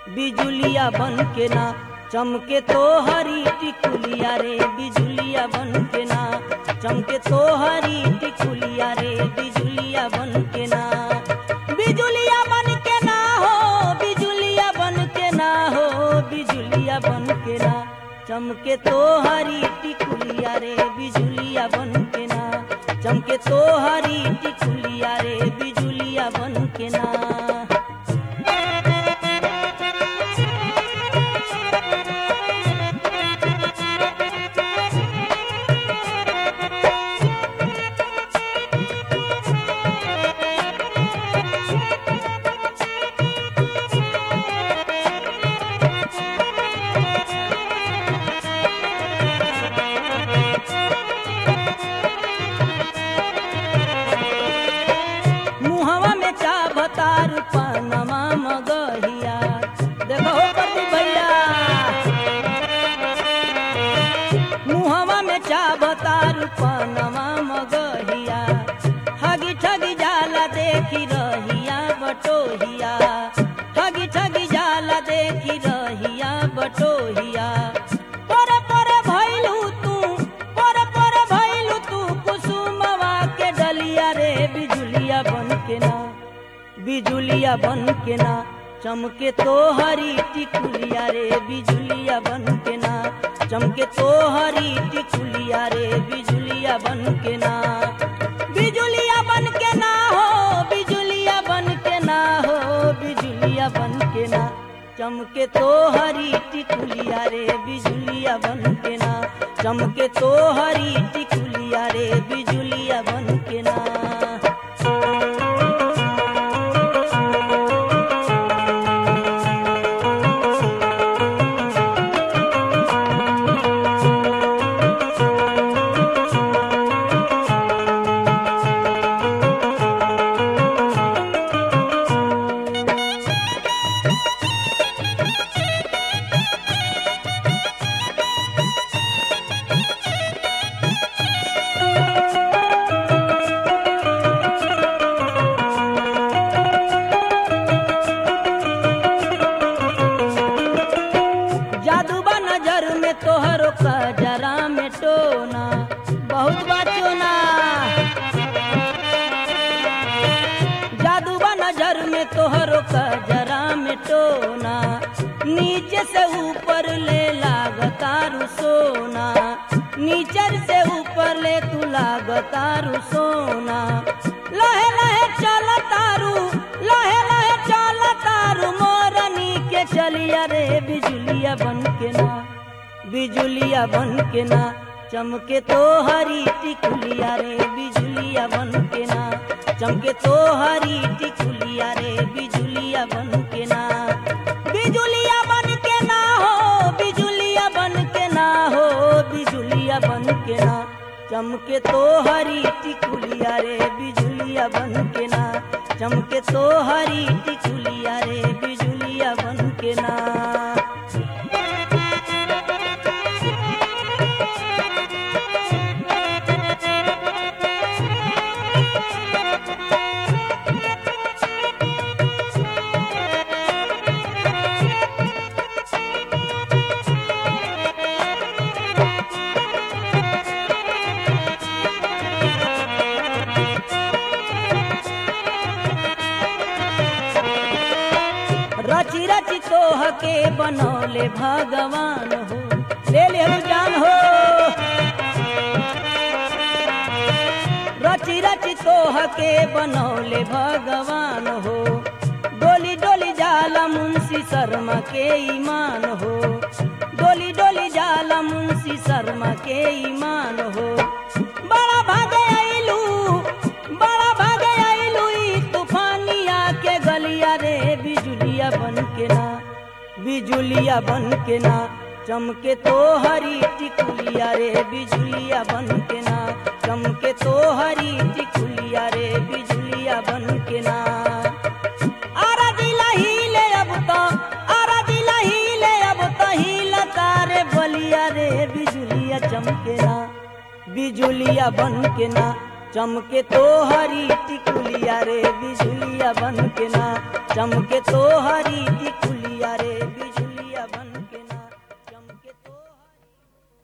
बिजुलिया बन के ना चमके तो हरी टिकुलिया रे बिजुलिया बन के ना चमके तो हरी टिकुलिया रे बिजुलिया बन के ना बिजुलिया बन के ना हो बिजुलिया बन के ना हो बिजुलिया बन के ना चमके तो हरी टिकुलिया रे बिजुलिया बन के ना चमके तो हरी टिकुलिया रे बिजुलिया बन के ना मुहवा में चा भतार पनमा मगहिया देखो हो प्रति भैया मुहवा में चा भतार पनमा मगहिया ठगी ठगी जाला देखी रहिया बटोहिया ठगी ठगी जाला देखी रहिया बटोहिया परे परे भइलू तू परे परे भइलू तू कुसुमवा के डलिया रे बिजुलिया बन के ना बिजुलिया बन के ना चमके तो हरी टिकुलिया रे बिजुलिया बन के ना चमके तो हरी टिकुलिया रे बिजुलिया बन के ना बिजुलिया बन के ना हो बिजुलिया बन के ना हो बिजुलिया बन के ना चमके तो हरी टिकुलिया रे बिजुलिया बन के ना चमके तो हरी टिकुलिया रे बिजुलिया बन के ना जादूबा नजर में तोहरो कजरा में टोना बहुत बचोना जादूबा नजर में तोहरो कजरा में टोना नीचे से ऊपर ले लागतारू सोना नीचर से ऊपर ले तू लागतारू सोना लहे लहे चल तारू लहे लहे चल तारू मोरनी के चलिया रे बिजुलिया बन के ना बिजुलिया बन के ना चमके तो हरी टिकुलिया रे बिजुलिया बन के ना चमके तो हरी टिकुलिया रे बिजुलिया बन के ना बिजुलिया बन के ना हो बिजुलिया बन के ना हो बिजुलिया बन के ना चमके तो हरी टिकुलिया रे बिजुलिया बन के ना चमके तो हरी टिकुलिया रे बिजुलिया बन के ना रची रची तोह के बनौले भगवान हो ले ले हम जान हो रची रची तोह के बनौले भगवान हो डोली डोली जाला मुंशी शर्मा के ईमान हो डोली डोली जाला मुंशी शर्मा के ईमान हो बड़ा भागे आइलू बड़ा भागे आइलू ई तूफानिया के गलिया रे बिजुलिया बन के ना बिजुलिया बन के ना चमके तो हरी टिकुलिया रे बिजुलिया बन के ना चमके तो हरी टिकुलिया रे बिजुलिया बन के ना आरा दिला हिले अब तो आरा दिला हिले अब तो हिला तारे बलिया रे बिजुलिया चमके ना बिजुलिया बन के ना चमके तो हरी टिकुलिया रे बिजुलिया बन के ना चमके तो हरी टिकुलिया